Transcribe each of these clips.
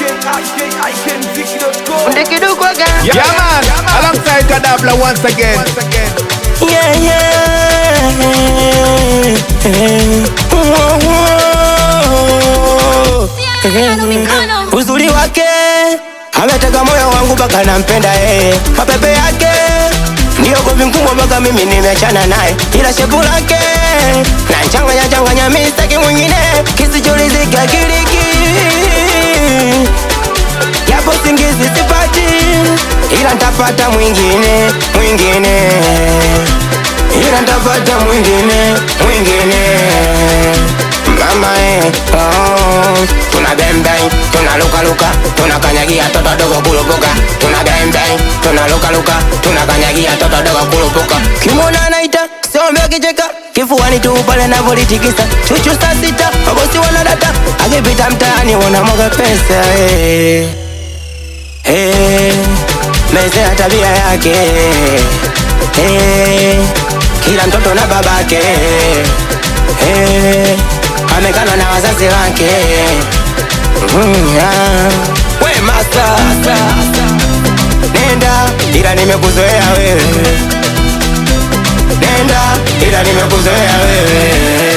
Funde kidogo again. Yeah, man. Alongside Kadabla once again. Yeah, yeah. Whoa, whoa. Uzuri wake ameteka moyo wangu mpaka nampenda yeye, mapepe yake ndiyo govi mkubwa mpaka mimi nimeachana naye, ila shepu lake na changanya changanya, mimi sitaki mwingine kisichoridhika kiriki yapo singizi sipati, ila ntapata mwingine mwingine, ila ntapata mwingine mwingine. Mama eh, oh, tuna bembeng, tuna luka luka, tuna kanyagia toto dogo kulupuka, tuna bembeng, tuna luka luka, tuna kanyagia toto dogo kulupuka. Kimona anaita siombe akicheka kifuani tu pale navolitikisa chuchu saa sita mabosi wanadata akipita mtaani wanamwaga pesa eh. Hey, mezea tabia yake hey, kila mtoto na babake hey, amekana na wazazi wake mm, yeah. We masa nenda, ila nimekuzoea wewe, nenda, ila nimekuzoea wewe,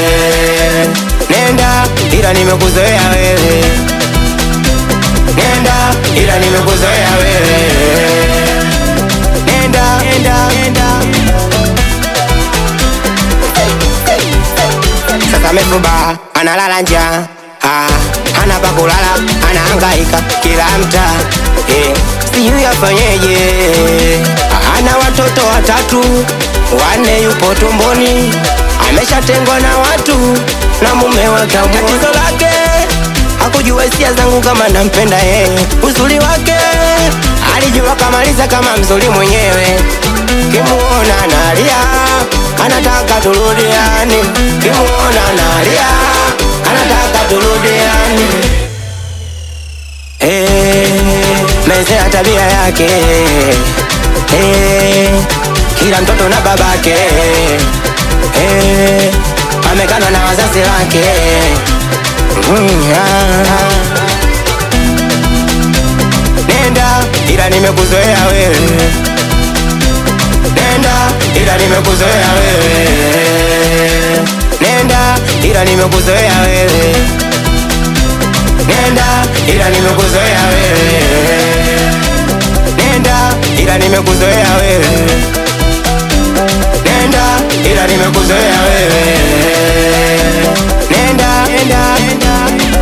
nenda, ila nimekuzoea wewe nenda ila nimekuzoea wewe nenda nenda nenda sasa amefuba analala njaa ah, hana pa kulala anahangaika kila mtaa eh, sijui afanyeje ana watoto watatu wanne yupo tumboni ameshatengwa na watu na mume wake tatizo lake hakujua hisia zangu kama nampenda yeye, uzuri wake alijua kamaliza kama mzuri mwenyewe. Kimuona nalia, anataka turudiane, kimuona nalia, anataka turudiane. Hey, mezea tabia yake hey, kila mtoto na babake hey, amekana na wazazi wake Mm, yeah. Nenda ila nimekuzoea wewe, nenda ila nimekuzoea wewe, nenda ila nimekuzoea wewe, nenda ila nimekuzoea wewe, nenda ila nimekuzoea wewe, nenda ila nimekuzoea wewe, nenda nenda nenda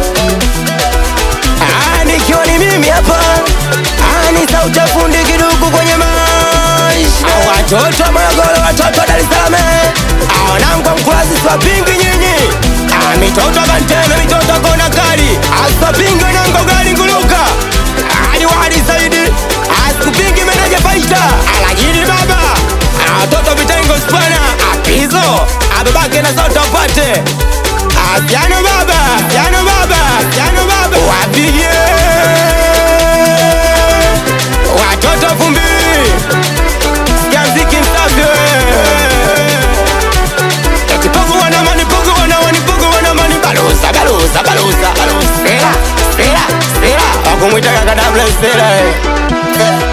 Ah, nikiwa ni mimi hapa Ah, ni sauti ya fundi kiduku kwenye maisha Ah, watoto wa Morogoro, watoto wa Dar es Salaam Ah, wanangu wa Mkurasi siwapingi nyinyi Ah, mitoto Kanteme, mitoto kona kali Ah, siwapingi wanangu gari nguluka Ah, ni wadi zaidi Ah, sikupingi meneja faita Ah, lakini baba Ah, watoto vitengo spana Ah, pizo Ah, babake na sauti wapate Ah, piano baba piano baba piano baba wapige watoto vumbi sikia mziki msafi eti pogo wana mani pogo wana wani pogo wana mani balusa balusa balusa balusa sera sera sera wakumwita kakadabla sera eh.